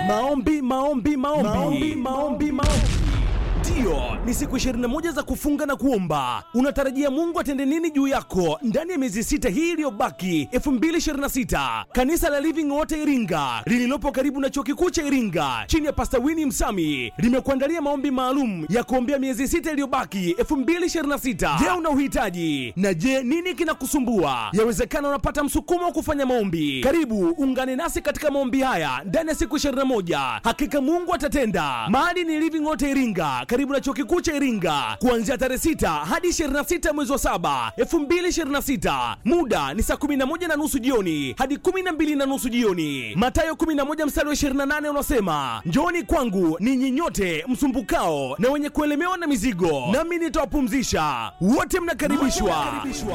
Maombi, maombi, maombi, maombi, maombi, maombi. Ndiyo, ni siku 21 za kufunga na kuomba. Unatarajia Mungu atende nini juu yako ndani ya miezi sita hii iliyobaki 2026? Kanisa la Living Water Iringa lililopo karibu na chuo kikuu cha Iringa chini ya Pastor Winnie Msami limekuandalia maombi maalum ya kuombea miezi sita iliyobaki 2026. Je, una uhitaji? Na je, nini kinakusumbua? Yawezekana unapata msukumo wa kufanya maombi. Karibu ungane nasi katika maombi haya ndani ya siku 21. Hakika Mungu atatenda. Mahali ni Living Water Iringa karibu na chuo kikuu cha Iringa kuanzia tarehe 6 hadi 26 mwezi wa 7 2026. Muda ni saa 11 na nusu jioni hadi 12 na nusu jioni. Mathayo 11 mstari wa 28 unasema, njooni kwangu ninyi nyote msumbukao na wenye kuelemewa na mizigo, nami nitawapumzisha. Wote mnakaribishwa.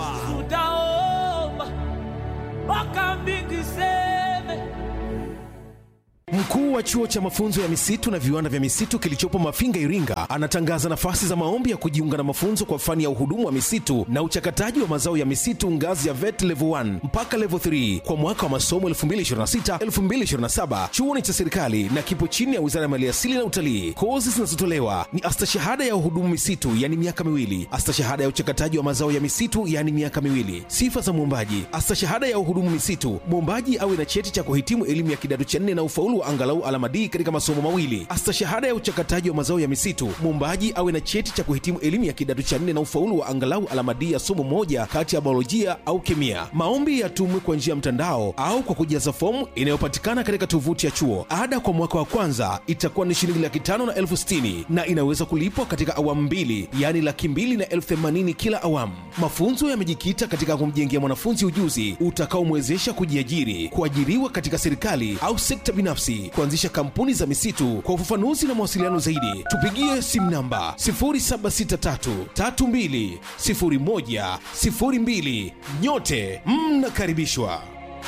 tutaomba mpaka mbingu iseme Mkuu wa chuo cha mafunzo ya misitu na viwanda vya misitu kilichopo Mafinga, Iringa, anatangaza nafasi za maombi ya kujiunga na mafunzo kwa fani ya uhudumu wa misitu na uchakataji wa mazao ya misitu ngazi ya VET level 1 mpaka level 3 kwa mwaka wa masomo 2026-2027. Chuo ni cha serikali na kipo chini ya Wizara ya Maliasili na Utalii. Kozi zinazotolewa ni astashahada ya uhudumu misitu, yani miaka miwili, astashahada ya uchakataji wa mazao ya misitu, yani miaka miwili. Sifa za mwombaji: astashahada ya uhudumu misitu, mwombaji awe na cheti cha kuhitimu elimu ya kidato cha nne na ufaulu wa angalau alama D katika masomo mawili. Astashahada ya uchakataji wa mazao ya misitu, mwombaji awe na cheti cha kuhitimu elimu ya kidato cha nne na ufaulu wa angalau alama D ya somo moja kati ya biolojia au kemia. Maombi yatumwe kwa njia ya mtandao au kwa kujaza fomu inayopatikana katika tovuti ya chuo. Ada kwa mwaka wa kwanza itakuwa ni shilingi laki tano na elfu sitini na inaweza kulipwa katika awamu mbili, yaani laki mbili na elfu themanini kila awamu. Mafunzo yamejikita katika kumjengea mwanafunzi ujuzi utakaomwezesha kujiajiri, kuajiriwa katika serikali au sekta binafsi, kuanzisha kampuni za misitu. Kwa ufafanuzi na mawasiliano zaidi, tupigie simu namba 0763320102. Nyote mnakaribishwa.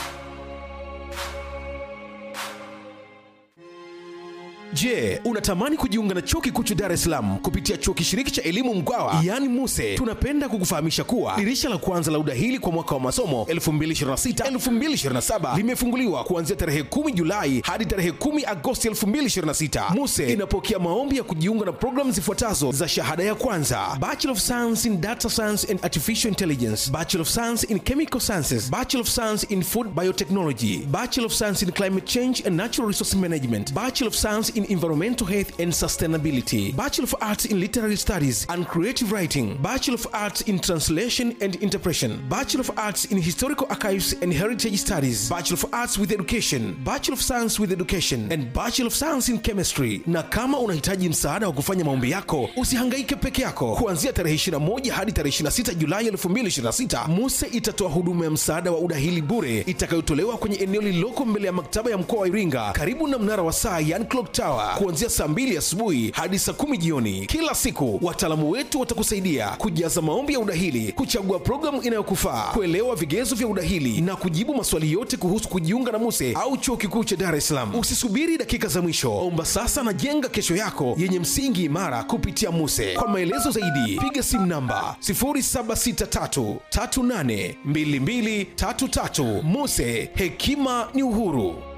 Je, unatamani kujiunga na chuo kikuu cha Dar es Salaam kupitia chuo kishiriki cha elimu Mkwawa yaani MUSE? Tunapenda kukufahamisha kuwa dirisha la kwanza la udahili kwa mwaka wa masomo 2026-2027 limefunguliwa kuanzia tarehe 10 Julai hadi tarehe 10 Agosti 2026. MUSE inapokea maombi ya kujiunga na programu zifuatazo za shahada ya kwanza: Bachelor of Science in Data Science and Artificial Intelligence, Bachelor of Science in Chemical Sciences, Bachelor of Science in Food Biotechnology, Bachelor of Science in Climate Change and Natural Resource Management, Bachelor of Science in Environmental Health and Sustainability, Bachelor of Arts in Literary Studies and Creative Writing, Bachelor of Arts in Translation and Interpretation, Bachelor of Arts in Historical Archives and Heritage Studies, Bachelor of Arts with Education, Bachelor of Science with Education and Bachelor of Science in Chemistry. Na kama unahitaji msaada wa kufanya maombi yako, usihangaike peke yako. Kuanzia tarehe 21 hadi tarehe 26 Julai 2026, MUSE itatoa huduma ya msaada wa udahili bure itakayotolewa kwenye eneo lililoko mbele ya maktaba ya mkoa wa Iringa karibu na mnara wa saa yani clock tower kuanzia saa 2 asubuhi hadi saa 10 jioni kila siku. Wataalamu wetu watakusaidia kujaza maombi ya udahili, kuchagua programu inayokufaa, kuelewa vigezo vya udahili na kujibu maswali yote kuhusu kujiunga na MUSE au chuo kikuu cha Dar es Salaam. Usisubiri dakika za mwisho, omba sasa na jenga kesho yako yenye msingi imara kupitia MUSE. Kwa maelezo zaidi, piga simu namba 0763382233. MUSE, hekima ni uhuru.